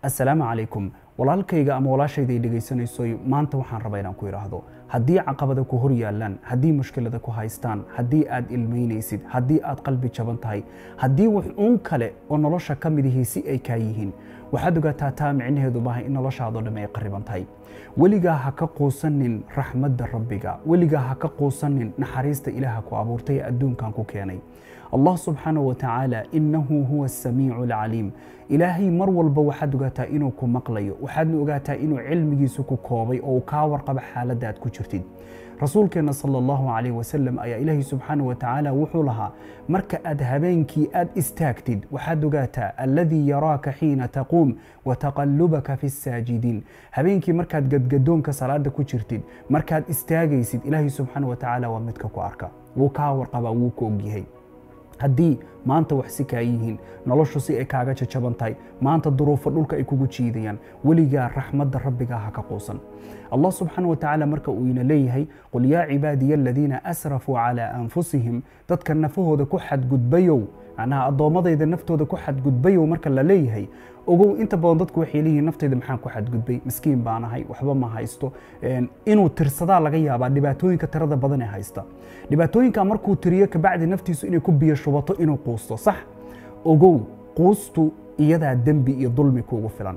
assalaamu calaykum walaalkayga ama walaashayda ay dhegaysanaysoy maanta waxaan rabaa inaan ku idhaahdo haddii caqabada ku hor yaallaan haddii mushkilada ku haystaan haddii aad ilmaynaysid haddii aad qalbi jaban tahay haddii wax uun kale oo nolosha ka midihii si ay kaa yihiin waxaad ogaataa taa micnaheedu maaha in noloshaadoo dhamme ay qariban tahay weligaa ha ka quusanin raxmadda rabbiga weligaa ha ka quusanin naxariista ilaaha ku abuurtay ee adduunkan ku keenay allah subxaanaه wa tacaala inahu huwa asamiicu alcaliim ilaahay mar walba waxaad ogaataa inuu ku maqlayo waxaadna ogaataa inuu cilmigiisu ku koobay oo uu kaa warqabo xaaladda aad ku jirtid rasuulkeenna sala allahu calayh wasalam ayaa ilaahay subxaana wa tacaala wuxuu lahaa marka aad habeenkii aad istaagtid waxaad ogaataa alladii yaraaka xiina taquum wa taqallubaka fi saajidiin habeenkii markaad gadgadoonka salaada ku jirtid markaad istaagaysid ilaahay subxaana wa tacaala waa midka ku arka wuu kaa warqabaa wuu ku ogyahay haddii maanta wax si kaa yihiin noloshu si ay kaaga jajaban tahay maanta duruufo dhulka ay kugu jiidayaan weligaa raxmadda rabbigaa ha ka quusan allah subxaana wa tacaala marka uu ina leeyahay qul yaa cibaadiya aladiina asrafuu calaa anfusihim dadka nafahooda ku xadgudbayow macnaha addoommadayda naftooda ku xadgudbayow marka la leeyahay ogow inta badan dadku waxay leeyihiin naftayda maxaan ku xadgudbay miskiin baan ahay waxba ma haysto inuu tirsadaa laga yaabaa dhibaatooyinka tirada badan ee haysta dhibaatooyinka markuu tiriyo kabacdi naftiisu inay ku biyo shubato inuu quusto sax ogow quustu iyadaa dembi iyo dulmi kuugu filan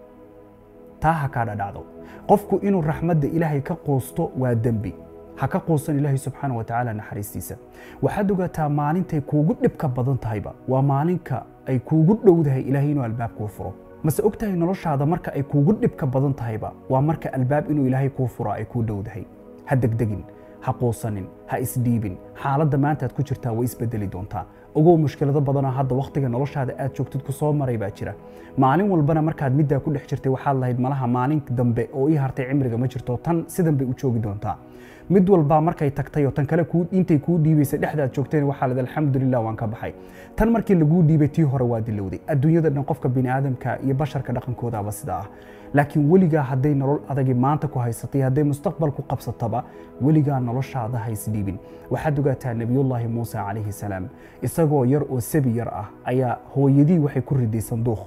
taa ha kaa dhadhacdo qofku inuu raxmadda ilaahay ka quusto waa dembi ha ka quusan ilaahay subxaana wa tacaala naxariistiisa waxaad ogaataa maalintay kuugu dhibka badan tahayba waa maalinka ay kuugu dhowdahay ilaahay inuu albaab kuu furo mase og tahay noloshaada marka ay kuugu dhibka badan tahayba waa marka albaab inuu ilaahay kuu furo ay kuu dhowdahay ha degdegin ha quusanin ha isdhiibin xaaladda maanta aad ku jirtaa way isbedeli doontaa ogow mushkilado badanoo hadda wakhtiga noloshaada aad joogtid ku soo maray baa jira maalin walbana markaad middaa ku dhex jirtay waxaad lahayd malaha maalin dambe oo ii hartay cimriga ma jirto tan sidan bay u joogi doontaa mid walbaa markay tagtay oo tan kale intay kuu dhiibaysay dhexdaad joogteen waxaa lad alxamdulilah waan ka baxay tan markii laguu dhiibay tii hore waa dilowday adduunyada dhan qofka bini aadamka iyo basharka dhaqankoodaaba sidaa ah laakiin weligaa hadday nolol adagi maanta ku haysatay hadday mustaqbal ku qabsataba weligaa noloshaada ha isdhiibin waxaad ogaataa nebiyullaahi muuse calayhi salaam isagoo yar oo sabi yar ah ayaa hooyadii waxay ku riday sanduuq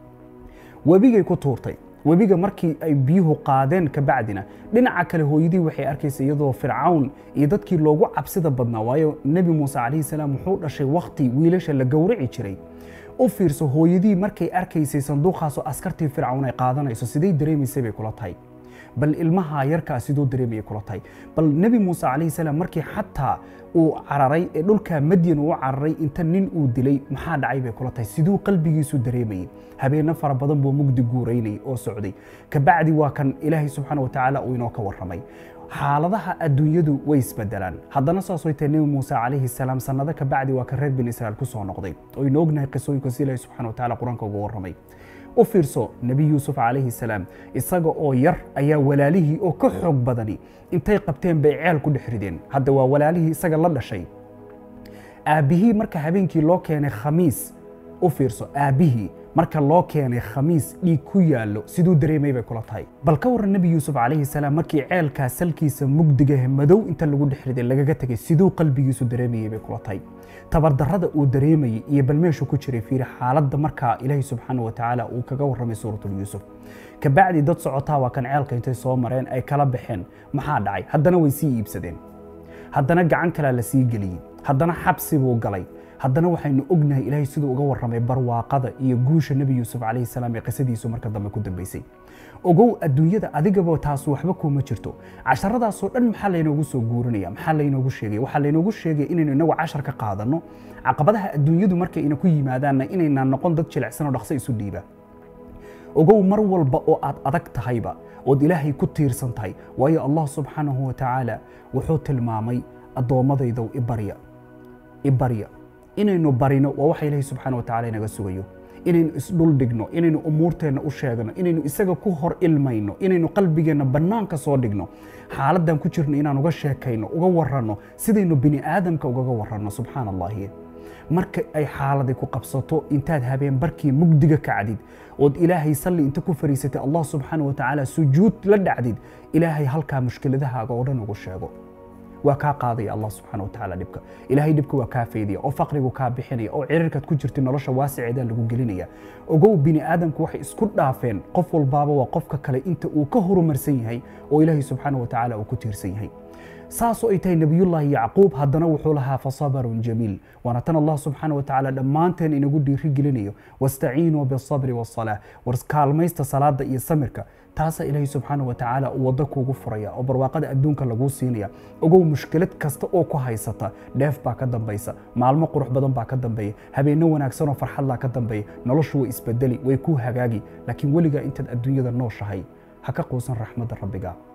webigay ku tuurtay webiga markii ay biyuhu qaadeen kabacdina dhinaca kale hooyadii waxay arkaysa iyadoo fircawn iyo dadkii loogu cabsida badnaa waayo nebi muuse calayhi salaam wuxuu dhashay wakhti wiilasha la gowraci jiray u fiirso hooyadii markay arkaysay sanduuqaasoo askartii fircawn ay qaadanayso siday dareemaysay bay kula tahay bal ilmaha yarkaa siduu dareemayay kula tahay bal nebi muuse calayhi salaam markii xataa uu cararay ee dhulka madyan uu cararay inta nin uu dilay maxaa dhacay bay kula tahay siduu qalbigiisu dareemayay habeenno fara badan buu mugdi guuraynay oo socday kabacdi waa kan ilaahay subxaana wa tacaala uu inoo ka warramay xaaladaha adduunyadu way isbedelaan haddana saas way tahay nebi muuse calayhi salaam sannado kabacdi waa kan reer bin israa'iil ku soo noqday oo inu ognahay qisooyinka si ilaahay subxana wa tacaala qur-aanka uga warramay u fiirso nebi yuusuf calayhi salaam isaga oo yar ayaa walaalihii oo ka xoog badani intay qabteen bay ceel ku dhex rideen hadda waa walaalihii isaga la dhashay aabbihii marka habeenkii loo keenay khamiis u fiirso aabbihii marka loo keenay khamiis dhiig ku yaallo siduu dareemay bay kula tahay bal ka warran nebi yuusuf calayhi salaam markii ceelkaa salkiisa mugdigahe madow inta lagu dhex riday lagaga tegay siduu qalbigiisu dareemayay bay kula tahay tabardarrada uu dareemayey iyo bal meeshu ku jiray fiiri xaaladda markaa ilaahay subxaana wa tacaala uu kaga warramay suuratul yuusuf kabacdi dad socotaa waa kan ceelka intay soo mareen ay kala baxeen maxaa dhacay haddana way sii iibsadeen haddana gacan kalea la sii geliyey haddana xabsi buu galay haddana waxaynu ognahay ilaahay siduu uga warramay barwaaqada iyo guusha nebi yuusuf calayhi salaam ee qisadiisu marka dambe ku dambaysay ogow adduunyada adigaba taas waxba kuuma jirto casharadaasoo dhan maxaa laynoogu soo guurinaya maxaa laynoogu sheegaya waxaa laynoogu sheegaya inaynu inagu cashar ka qaadanno caqabadaha adduunyadu markay ina ku yimaadaanna inaynaan noqon dad jilicsan oo dhaqso isu dhiiba ogow mar walba oo aad adag tahayba ood ilaahay ku tiirsan tahay waayo allah subxaanahu wa tacaala wuxuu tilmaamay addoommadaydow ibarya ibarya inaynu barino waa waxa ilaahay subxaana wa tacala inaga sugayo inaynu isdhul dhigno inaynu umuurteenna u sheegno inaynu isaga ku hor ilmayno inaynu qalbigeenna bannaanka soo dhigno xaaladdan ku jirno inaan uga sheekayno uga waranno sidaynu bini aadamka ugaga waranno subxaana allahi marka ay xaaladay ku qabsato intaad habeen barkii mugdiga kacdid ood ilaahay salli inta ku fariisatay allah subxaana wa tacaala sujuud la dhacdid ilaahay halkaa mushkiladahaaga oo dhan ugu sheego waa kaa qaadaya allah subxaana wa tacaala dhibka ilaahay dhibka waa kaa faydaya oo faqrigu kaa bixinaya oo cirirkaad ku jirta nolosha waasiceedaan lagu gelinaya ogow bini aadamku waxay isku dhaafeen qof walbaaba waa qofka kale inta uu ka horumarsan yahay oo ilaahay subxaana wa tacaala uu ku tiirsan yahay saasoo ay tahay nebiyullaahi yacquub haddana wuxuu lahaa fasabarun jamiil waana tan allah subxaana wa tacaala dhammaanteen inagu dhiiri gelinayo wastaciinuu bisabri wasalaa war kaalmaysta salaada iyo samirka taasaa ilaahay subxaana wa tacaala uu waddo kuugu furaya oo barwaaqada adduunka laguu siinaya ogow mushkilad kasta oo ku haysata dheef baa ka dambaysa maalmo qurux badan baa ka dambeeya habeenno wanaagsan oo farxadlaa ka dambeeya noloshu way isbedeli way kuu hagaagi laakiin weligaa intaad adduunyada nooshahay ha ka quusan raxmadda rabbiga